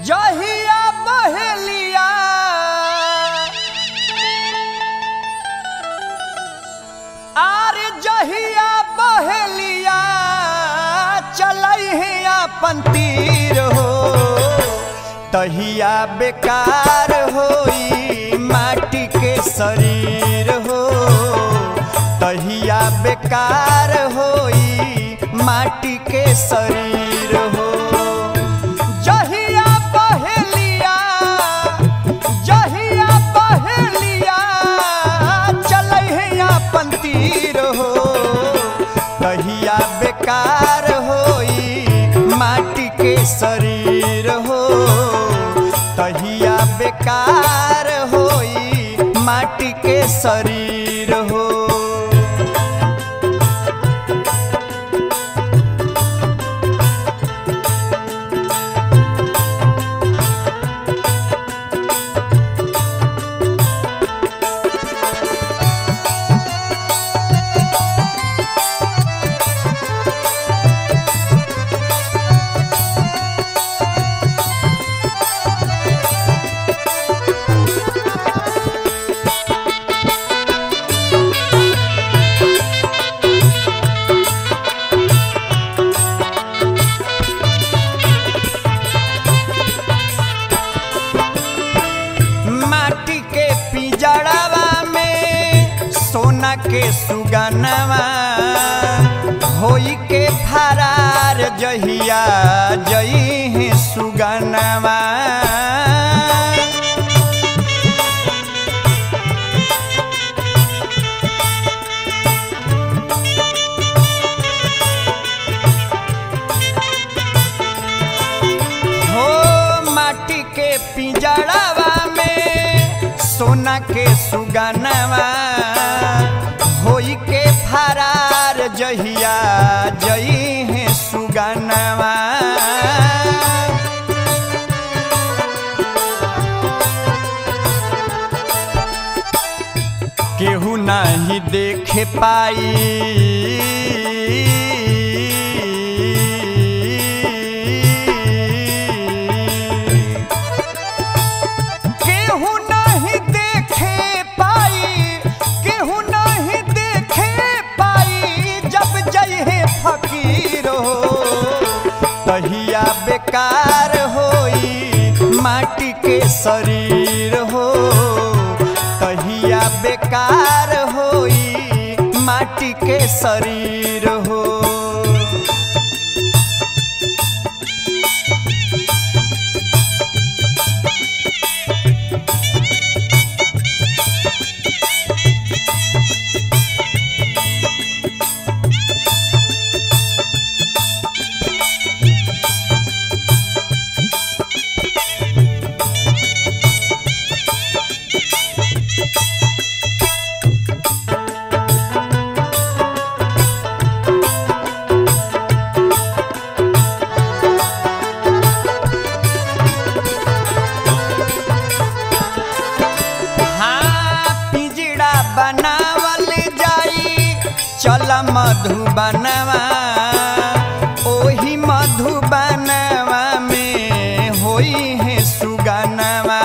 जहिया बहेलिया आर जहिया बहेलिया चलही अपन तीर हो तहिया बेकार होई माटी के शरीर हो तहिया बेकार होई माटी के शरीर हो जहिया बहेलिया जहिया बहेलिया चलही अपन तीर हो तहिया बेकार होई माटी के शरीर हो तहिया बेकार होई माटी के शरीर हो माटी के पिजड़ावा में सोना के सुगनवा होई के फरार जहिया जई है सुगनवा हो माटी के पिंजड़ावा में सोना के सुगनवा होई के फरार जहिया जई है सुगनवा केहू नहीं देखे पाई केहू नहीं देखे पाई केहू नहीं देखे पाई जब जइहे फकीर हो तहिया बेकार होई माटी के शरीर हो तहिया बेकार होई माटी के शरीर हो हाँ पिंजड़ा बनावल जाई चल मधुबनवा ओही मधुबनवा में होई है सुगनवा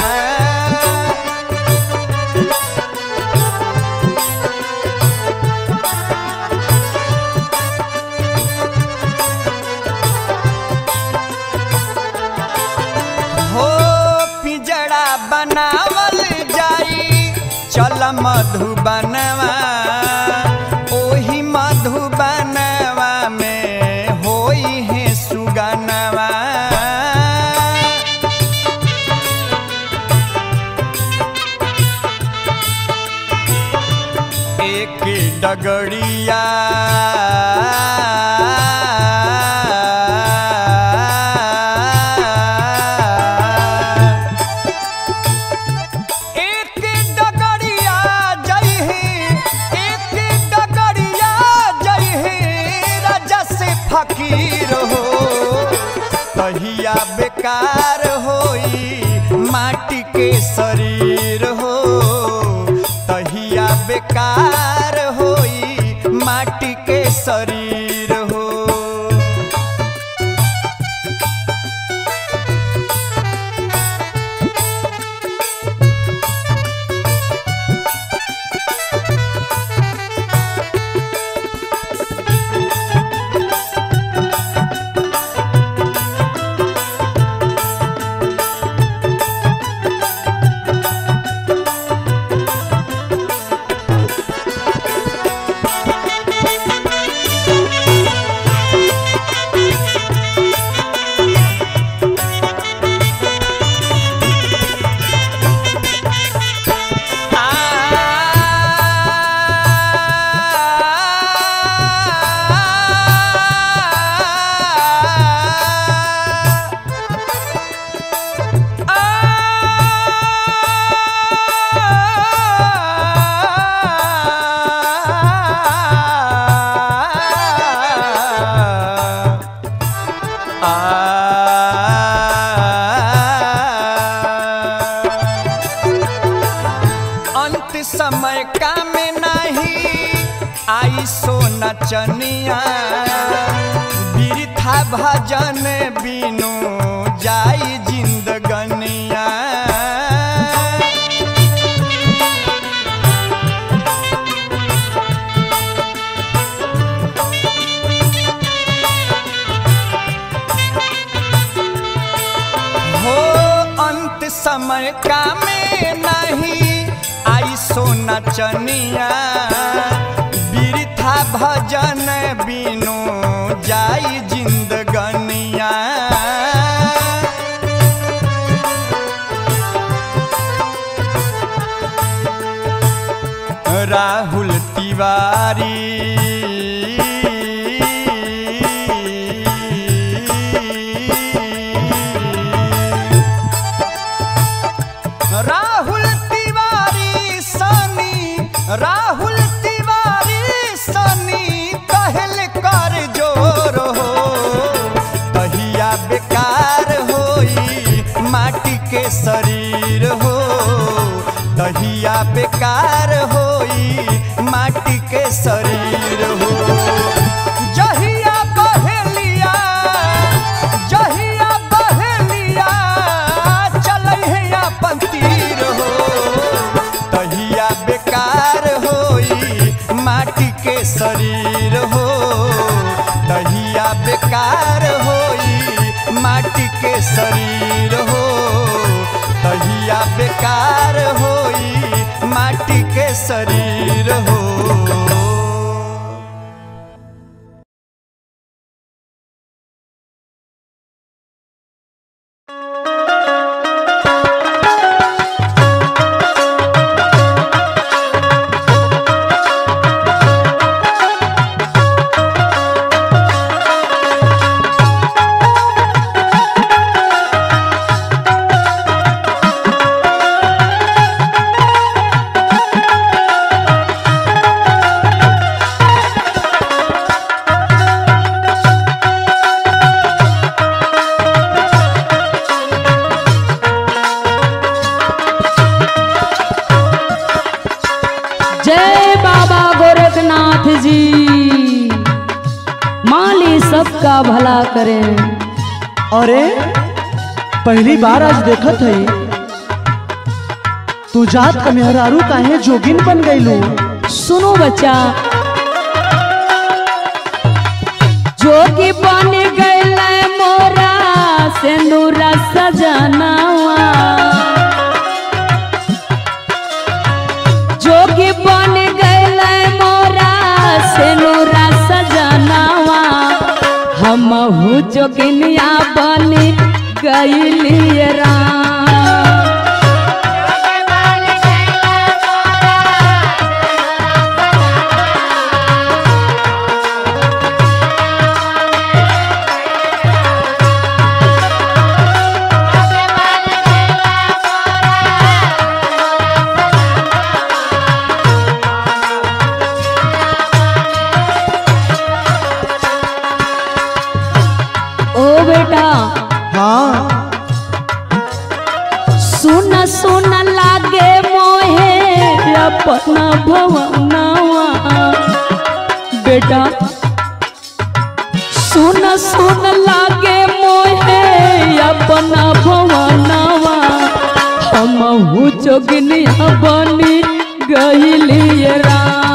हो पिंजड़ा बनावल जाई चल मधुबनवा ओही मधुबनवा में होई है सुगनवा एक डगड़िया एक डगड़िया जई है एक डगड़िया जई है राजा से फकीर हो तहिया बेकार होई माटी के शरीर हो तहिया बेकार होई माटी के शरीर हो भजन बिनु जाई जिंदगनिया हो अंत समय का में नहीं आई सोना चनिया बिरथा भजन बिनु जाई जिंदगनिया राहुल तिवारी राहुल तिवारी सनी राहुल तिवारी सनी कहल कर जोर हो तहिया बेकार होई माटी के शरीर हो तहिया बेकार होई माटी के शरीर हो जहिया बहेलिया जहिया बहेलिया चलै है अपन तीर हो तहिया बेकार होई माटी के शरीर हो तहिया बेकार होई माटी के शरीर हो तहिया बेकार होई माटी के शरीर हो जय बाबा गोरखनाथ जी माली सबका भला करें अरे पहली बार आज देखत है तू जात का मेहरारू काहे जोगिन बन गईलू सुनो बच्चा जोगी बन गैल मोरा सिंदूरा सजनावा जोगी बन गैल मोरा सिंदूरा सजनावा हमहू जोगिनिया बन गैली राम ओ बेटा हाँ सुन सुन लागे मोहे अपना भवनवा बेटा सुन सुन लागे मोहे अपना भवनवा हमहू जोगनिया बनी गईली राम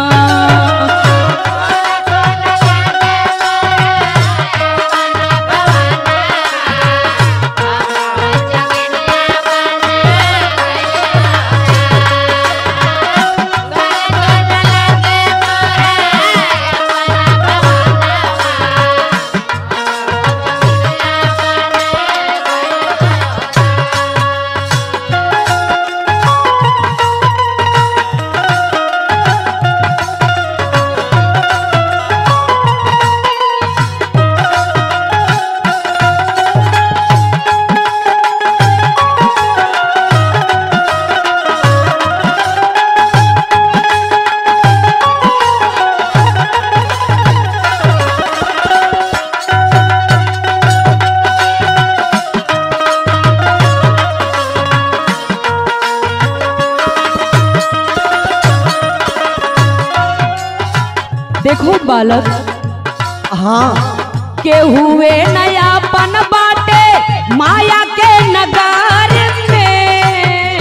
देखो बालक हाँ के हुए नयापन बाटे माया के नगार में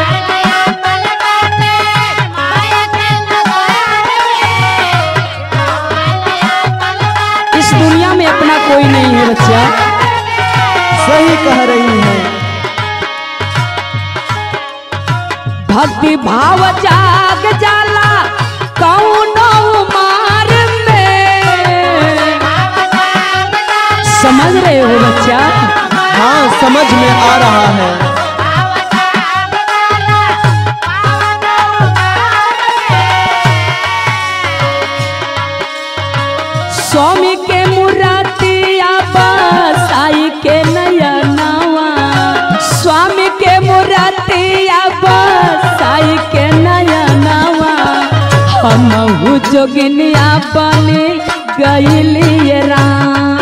इस दुनिया में अपना कोई नहीं है बच्चा सही कह रही है भक्ति भाव जाग जाला कौनो मार में समझ रहे हो बच्चा हाँ समझ में आ रहा है स्वामी के मुरातिया बसाई के नयनवा स्वामी के मुरातिया बसाई के नयनवा हमहु जोगिनिया बने गईली राम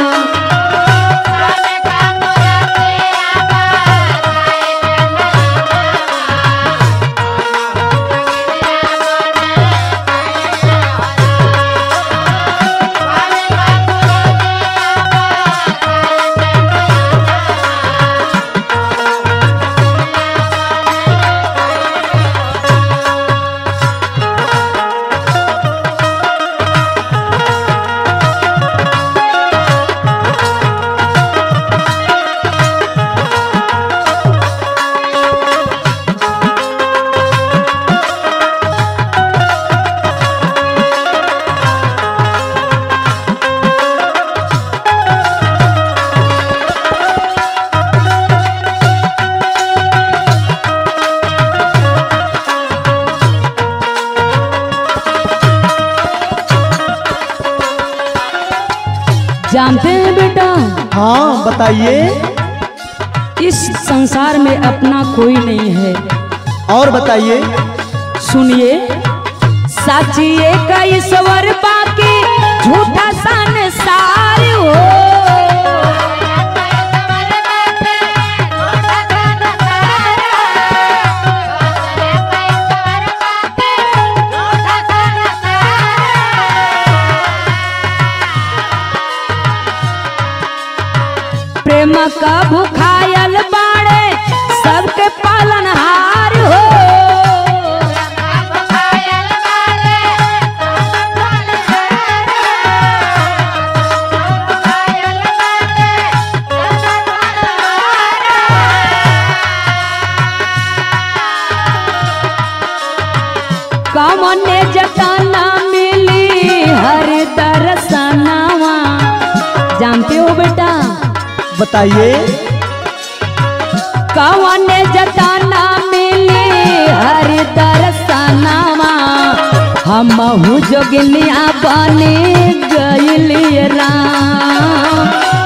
जानते हैं बेटा हाँ बताइए इस संसार में अपना कोई नहीं है और बताइए सुनिए साची एक ईश्वर बाकी झूठा संसार हो प्रेम का भुखायल बाड़े सबके पालनहार हो कमने जताना मिली हर दर्शनवा जानते हो बेटा बताइए कवने जताना मिली हर दर्शनवा हमहु जोगिनिया बने गइली राम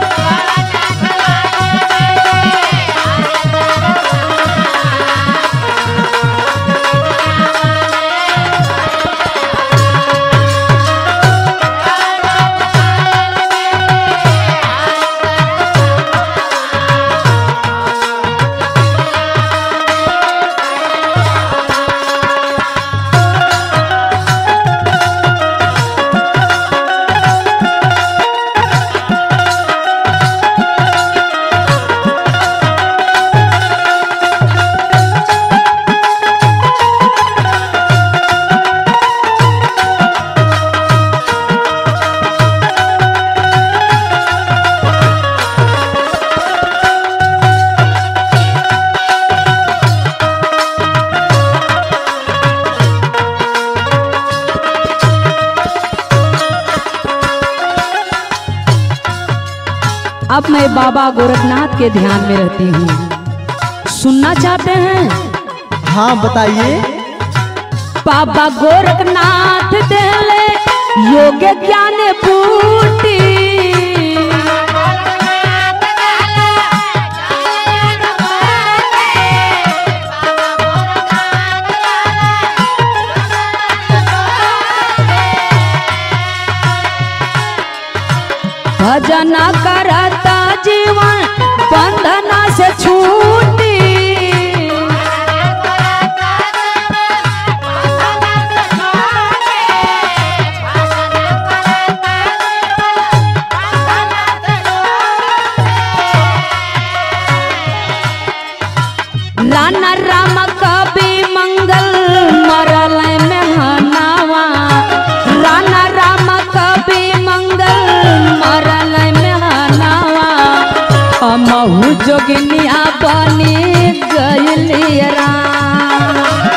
अब मैं बाबा गोरखनाथ के ध्यान में रहती हूँ सुनना चाहते हैं हाँ बताइए बाबा गोरखनाथ देले योग ज्ञान पूर्ति भजन करता जीवन बंधना से छूटी राना राम कवि मंगल मरल में हनावा राना राम कवि मंगल मरल में हनावा हमहू जोगिनिया बनी गइली राम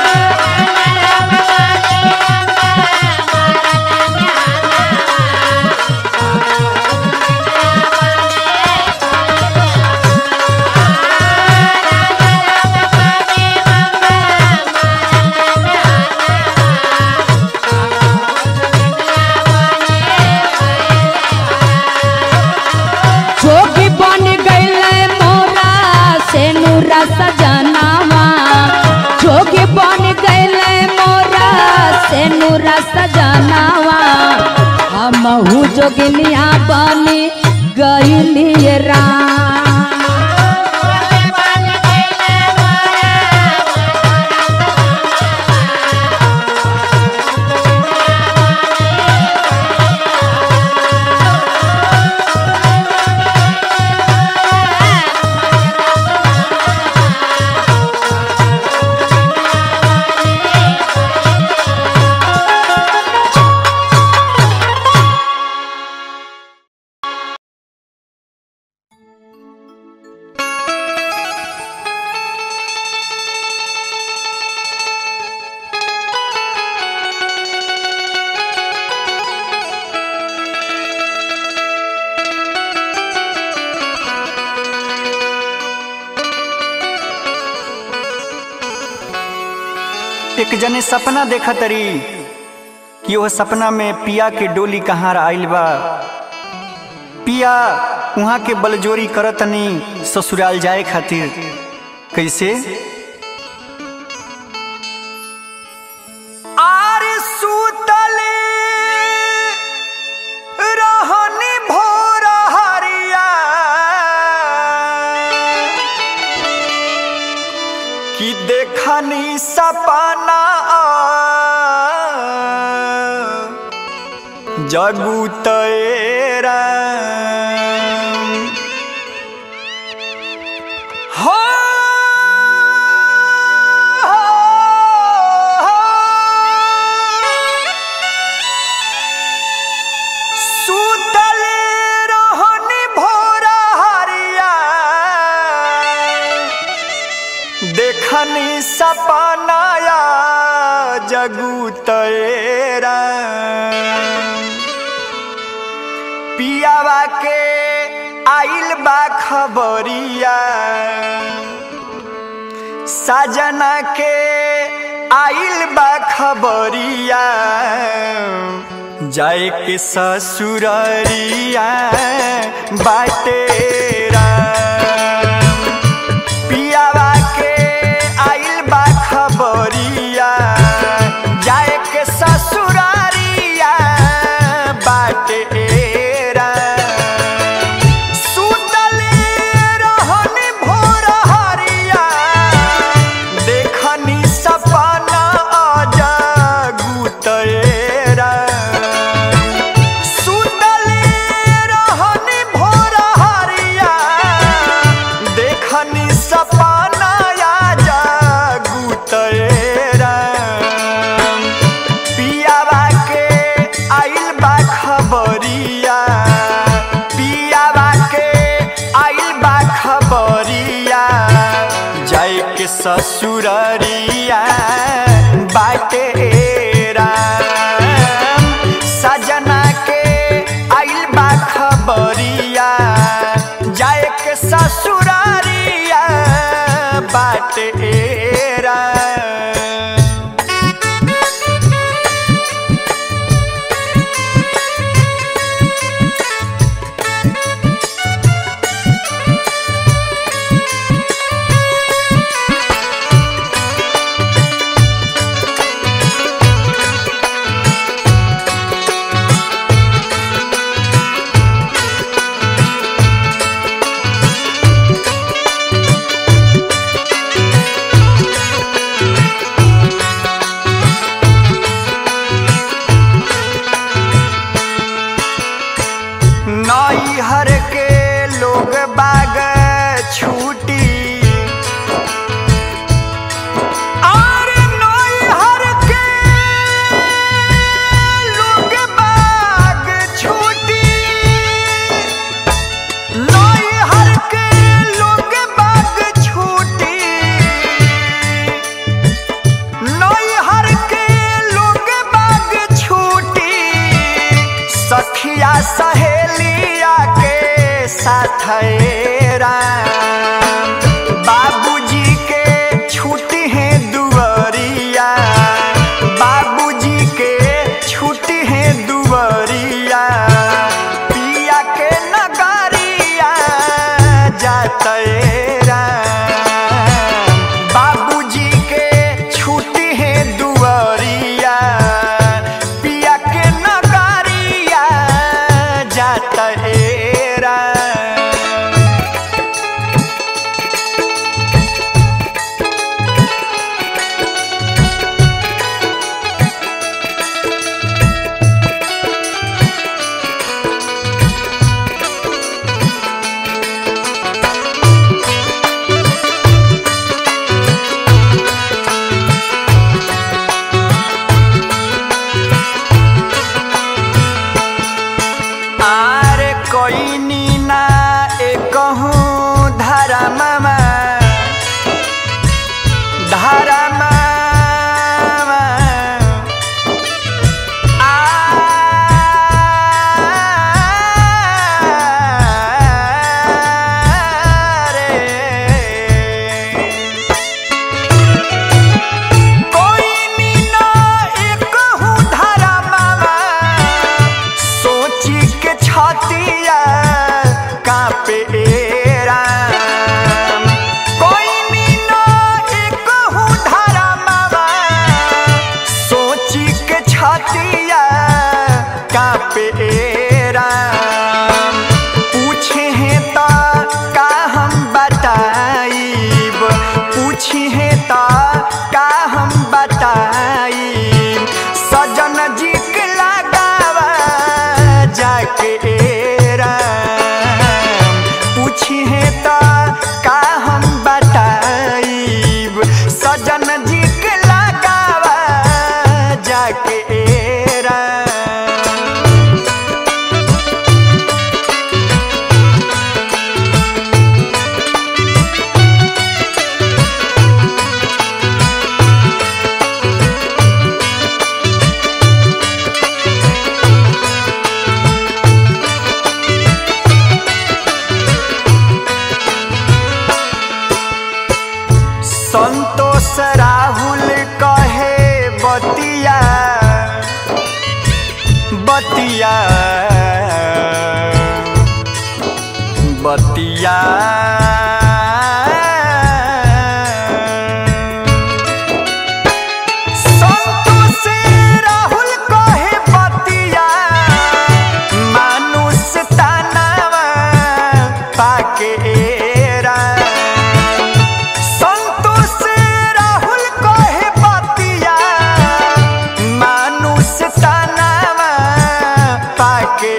जोगी बन गईले मोरा से नूरा सजनावा जोगी बन गईले मोरा से नूरा सजनावा हमहू जोगिनिया बनी गईली राम एक जने सपना देखा तरी कि वह सपना में पिया के डोली कहाँ आइल बा पिया वहाँ के बलजोरी करतनी ससुराल जाए खातिर कैसे आरे सुतले रहनी भोर हरिया कि देखनी सपना जगू तेरा हो सुतले रहनी भोर हरिया देखनी सपनाया जगू तेरा पियावा के आइल बा खबरिया साजना के आइल बा खबरिया जाए के ससुररिया बाटेरा पियावा के आइल बा खबरिया जाए के ससुरारिया बाटेरा सुतले रहनी भोर हरिया देखनी सपना जगू तेरा सुतले रहनी भोर हरिया देखनी सपना जगू तेरा पियावा के आइल बा खबरिया पियावा के आइल बा खबरिया जाए के ससुररिया बाटेरा सजना के आइल बा खबरिया जाए के ससुरारिया बाटेरा है राम बाबूजी के छुट्टी है दुआरिया बाबूजी के छुट्टी है दुआरिया पिया के नगरिया जात राम बाबूजी के छुट्टी है दुआरिया पिया के नगरिया जात राम आरे कोई नीना एक धारा मामा धारा मामा आरे कोई नीना एक हूँ धारा मामा सोची के छतिया कापे राम कोई नीना एक हूँ धारा मामा सोची के छतिया कापे राम पूछे हैं तो का हम बताइब पूछी है तो का हम बताइब सजन जी के लगावा जाके राम पूछी है तो का हम बताइब सजन जी के लगावा जाके राम संतोष राहुल कहे बतिया बतिया बतिया संतोष राहुल कहे बतिया मानुष तानावा पाके राम संतोष राहुल कहे बतिया मानुष तनावा पाके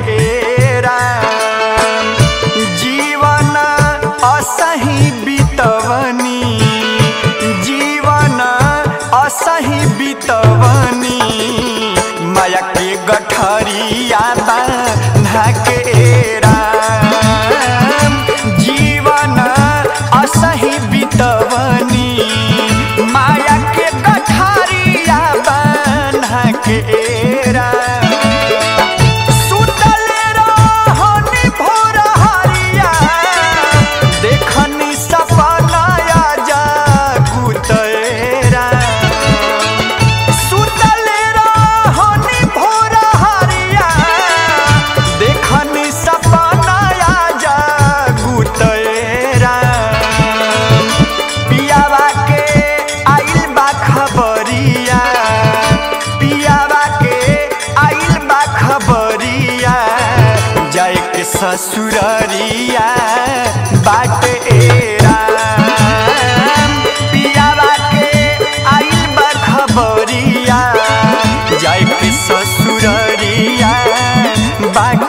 राम जीवन असही बितवनी जीवन असही बितवनी माया के गठरिया बांधा के राम जीवन असही बितवनी माया के गठरिया बांधा के राम सुतल रहनी भोर हरिया देखनी सपनाया जागुत राम सुतल रहनी भोर हरिया देखनी सपनाया जागुत राम पियावा के आइल बा खबरिया पियावा के आइल बा खबरिया जाए के ससुररिया बाट राम पियावा के आइल बा खबरिया जाए के ससुररिया बाट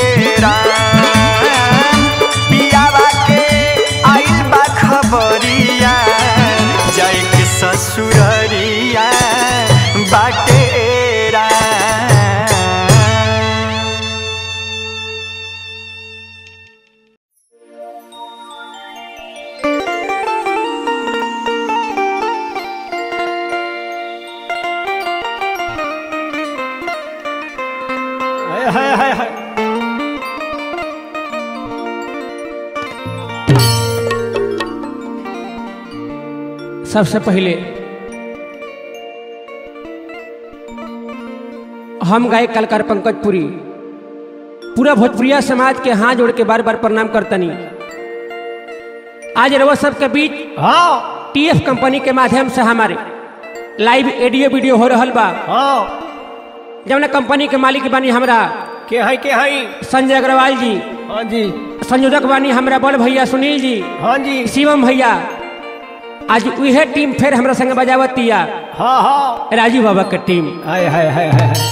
राम पियावा के आइल बा खबरिया जाए के ससुररिया बाटे राम हाय हाय हाय हाय सबसे पहले हम गायक कलकार पंकज पुरी पूरा भोजपुरिया समाज के हाथ जोड़ के बार बार प्रणाम करतनी आज रवा सबके बीच हाँ टीएफ कंपनी के माध्यम से हमारे लाइव ऑडियो वीडियो हो रहल बा हाँ जौन कंपनी के मालिक बानी हमरा के है के है संजय अग्रवाल जी हाँ जी संयोजक बानी हमरा बड़ भैया सुनील जी हाँ जी शिवम भैया आज उहे टीम फिर हमरा संग बजावतिया हाँ हाँ राजू बाबा के टीम हाय हाय हाय हाय हाय।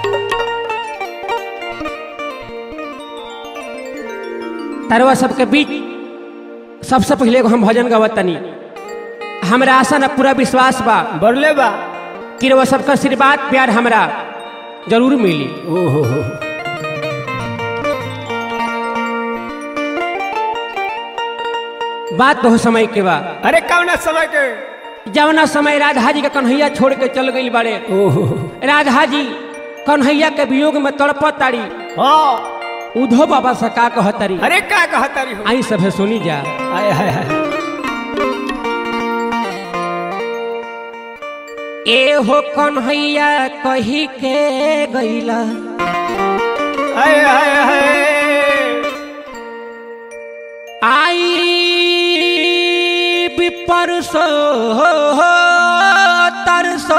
तरवा सबके बीच सबसे पहले एगो हम भजन गवतनी हमरा आशा न पूरा विश्वास बा बरले बा कि रउआ सबका आशीर्वाद प्यार हमरा जरूर मिली ओहो हो बात बहुत समय के बा अरे कौन समय के जवना समय राधा जी के कन्हैया छोड़ के चल गई बड़े ओहो राधा जी कन्हैया के वियोग में तड़पत तारी हाँ उधो बाबा से का कहतारी अरे का कहता रही हो आई सभे सुनी जा हाय हाय हाय ए हो कन्हैया कही के गईला हाय हाय हाय आई परसो तरसो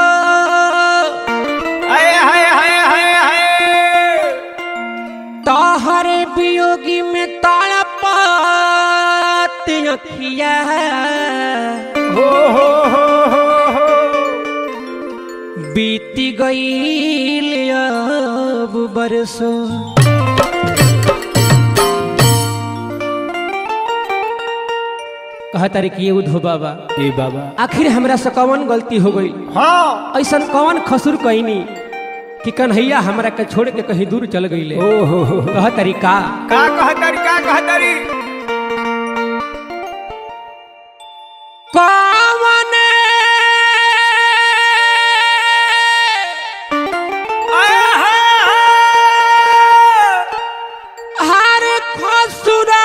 हाय हाय हाय हाय हाय तोहरे वियोगी में तड़पत अखिया हो हो हो हो हो बीती गईल अब बरसो कहतारी कि ये उधो बाबा ए बाबा आखिर हमरा से कौन गलती हो गई हाँ ऐसा कौन खसुर कैनी कि कन्हैया हमरा के छोड़ के कहीं दूर चल गईले ओहो हो कह तरीका का कहता रही का कहता रही कौन हाय हाय हाय हर खसुरा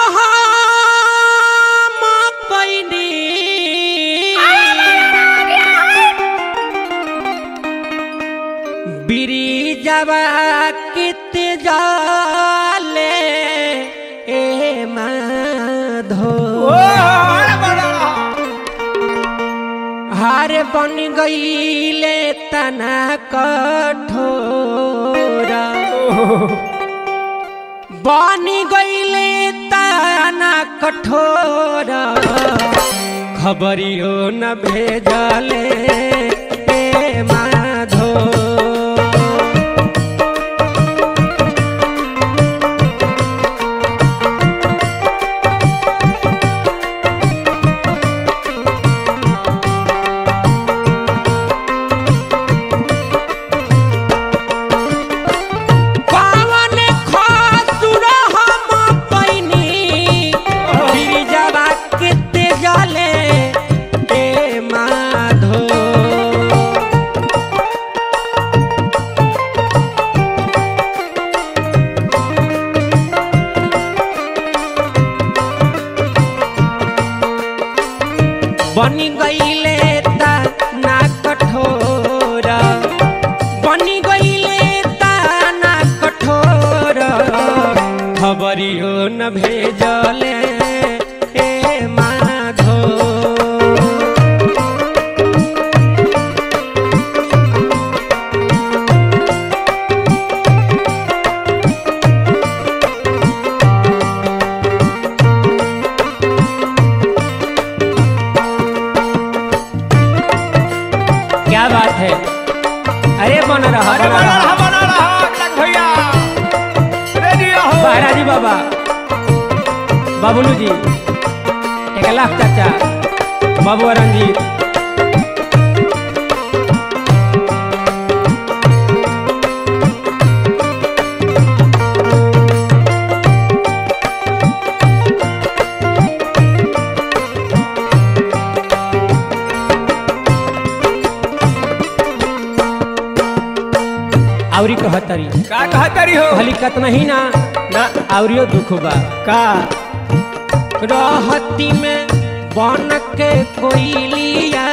हम कैनी बिरिजवा कित जाले ए माधो ओ अरे बड़ा हार बन गईले तना कठोरा बन गईले तना कठोरा खबरियो न भेजले ए माधो पावन खासुर हम पैनी गिरिजवा किते जले ए माधो बनी गईले ता ना कठोरा बनी गईले ता ना कठोरा खबरियो न भेजले ए माधो क्या बात है अरे बन रहा अरे बन बना रहा रहा बना रहा लग भैया रेडी हो महाराजी बाबा बाबुलू जी एक लाख चाचा बाबू रंजीत आवरी कहतरी का कहता रही हो भली कतना ही ना ना आवरियो दुख बा का रहती में बन के कोइलिया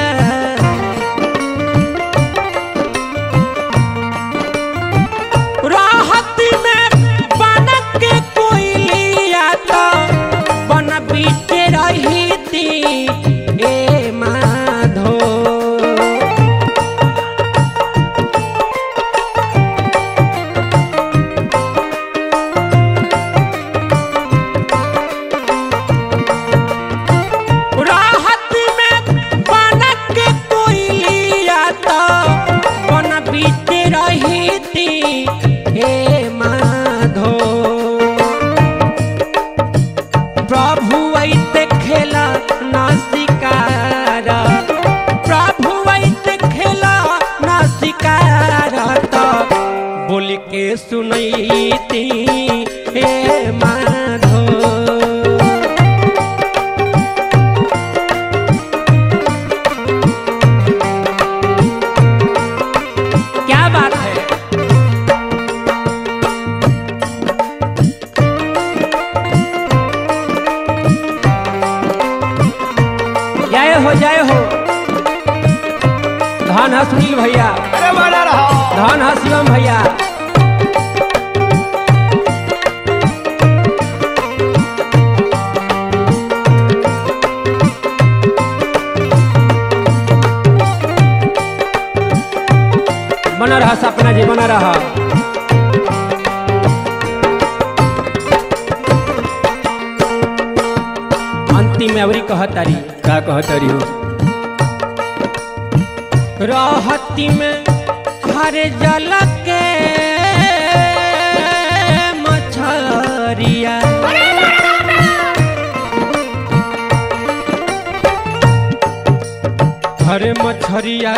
राहत में बन के कोइलिया तो बन बीते रही थी ए माधो राहत में बनक के कोइलिया तो बन बीते रही थी हे माधो प्रभु ऐते खेला ना शिकार प्रभु ऐते खेला ना शिकार तो बोल के सुनैती हे माधो क्या बात है जय हो जय हो धन है सुनील भैया अरे बना रहा धन है शिवम भैया बना रहा सपना जी बना रहा अंतिम में अवरी कहतारी का कहतरी हो रहती में हर जल के मछरिया हरे मछरिया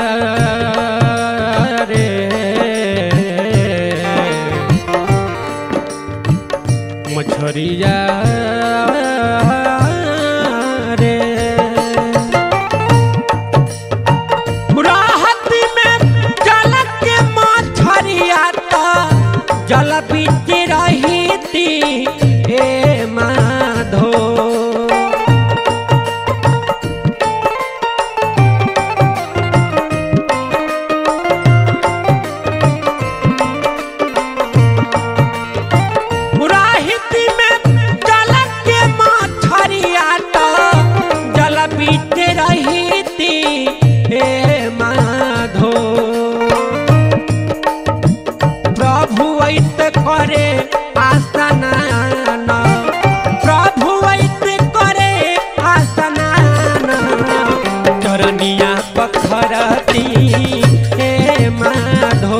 रे मछरिया रे राहत में जल के मछरिया तो जल बीच रही थी हे माधो राहित में जल के मछरिया तो जल बीच रही थी हे माधो प्रभु ऐत करे आसनान प्रभु ऐत करे आसनान चरनिया पखरती हे माधो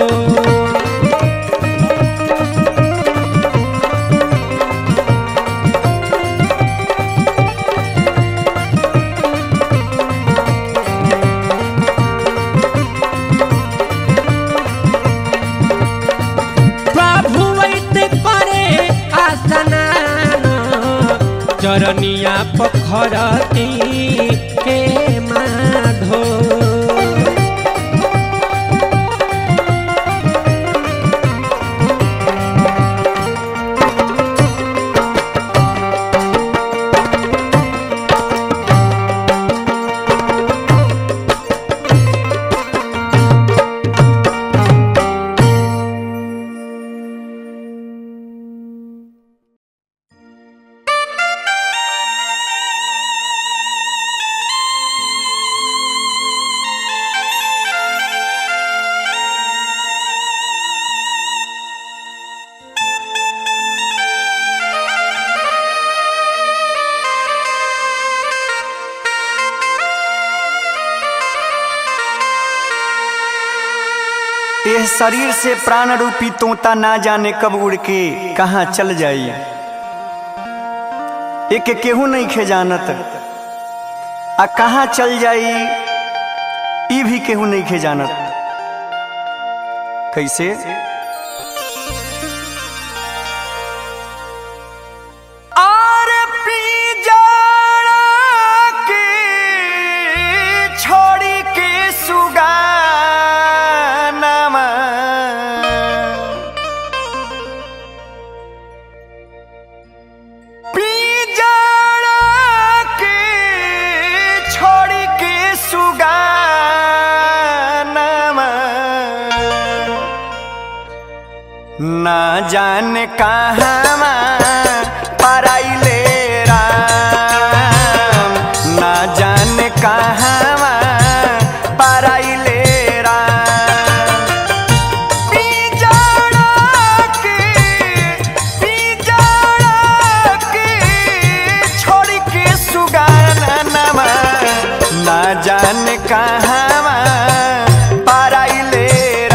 प्रभु वैत करे आसनान चरनिया पखरती हे माधो यह शरीर से प्राण रूपी तोता ना जाने कब उड़ के कहाँ चल जाई एक केहू नहीं खे जानत आ कहाँ चल जाई ई भी केहू नहीं खे जानत कैसे आर पी जाड़ा के छोड़ी के सुगानामा पी जाड़ा के जान कहवा पराइले राम ना जान कहवा पराइले राम पिंजड़ा के पिंजड़ा के छोड़ के सुगानवा ना जान कहवा पराइले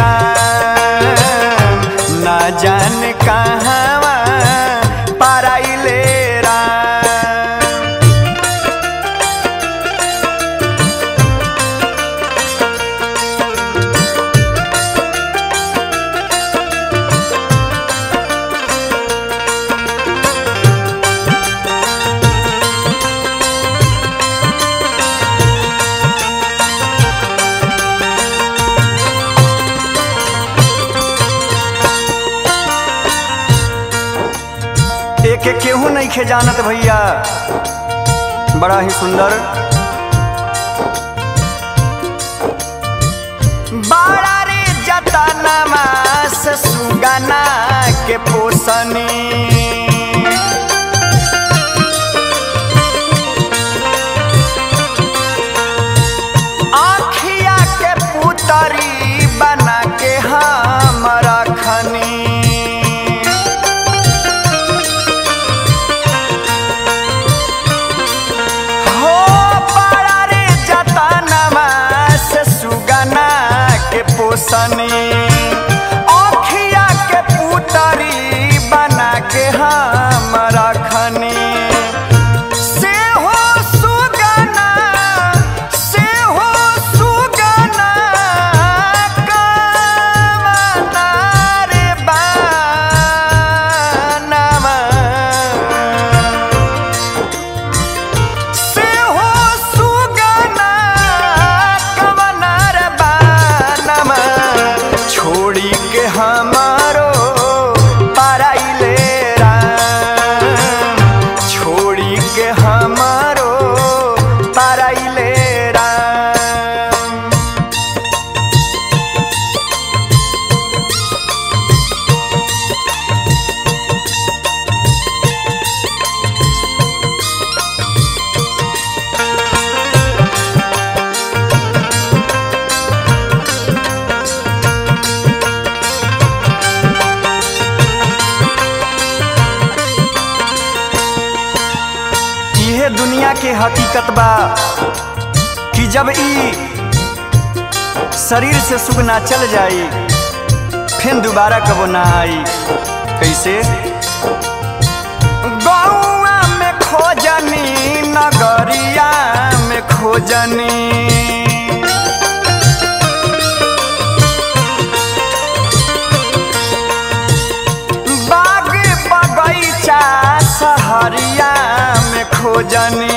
राम ना जान कहवा पराइले राम एक एक केहू नहीं खे जानत भैया बड़ा ही सुंदर बाड़ा रे जतनमा से सुगना के पोसनी आँखिया के पुतरी बना के हम रखनी हो पारा रे जतनमा से सुगना के पोसनी अखिया के पुतरी बना के हम रखनी से हो सुगना से हो सुगना कामना रे बानवा से हो सुगना कवनर बानमा छोड़ी के हमारो पराइले राम छोड़ी के हमारो पराइले राम इहे दुनिया के हकीकत बा कि जब ई शरीर से सुख ना चल जाई फिर दोबारा कबो ना आई कैसे गौआ में खोजनी नगरिया में खोजनी बाग बगैचा सहरिया में खोजनी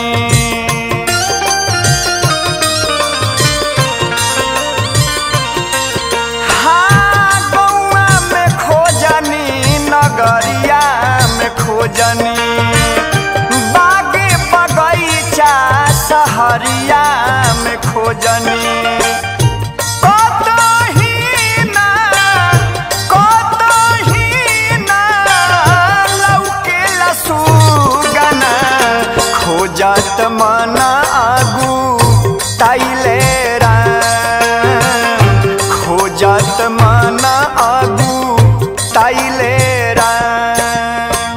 हाँ, गौआ में खोजनी नगरिया में खोजनी बाग बगैचा सहरिया में खोजनी कतही ना कतही ना लौकेला सुगना खोजत मन आगू ताइले राम खोजत मन आगू ताइले राम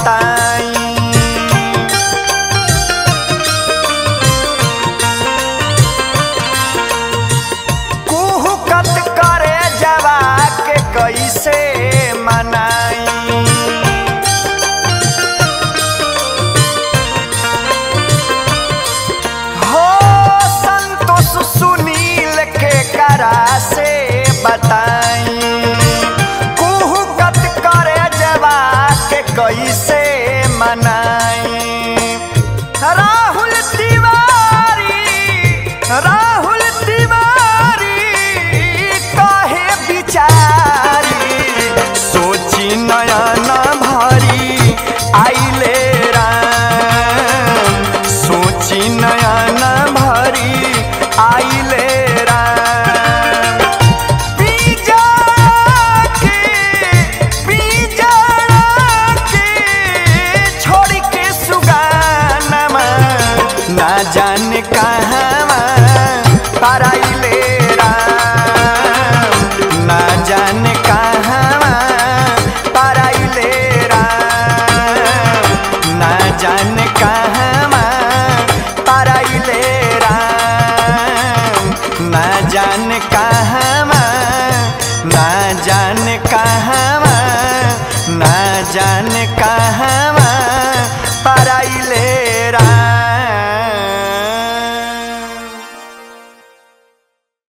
बताई कुहुकत करे जवा के कैसे मनाई हो संतोष सुनील के करा से बताई कुहुकत करे जवा के कैसे मनाई राहुल तिवारी राहुल तिवारी कहे बिचारी सोची नयन भरी आइले राम सोची नयन भरी आइले राम बीजा के बीजा के छोड़ के सुगानमा ना जाने कहवा पराइले राम ना जाने कहवा पराइले राम ना जाने कहवा पराइले राम ना जाने कहवा ना जाने कहवा ना जाने कहवा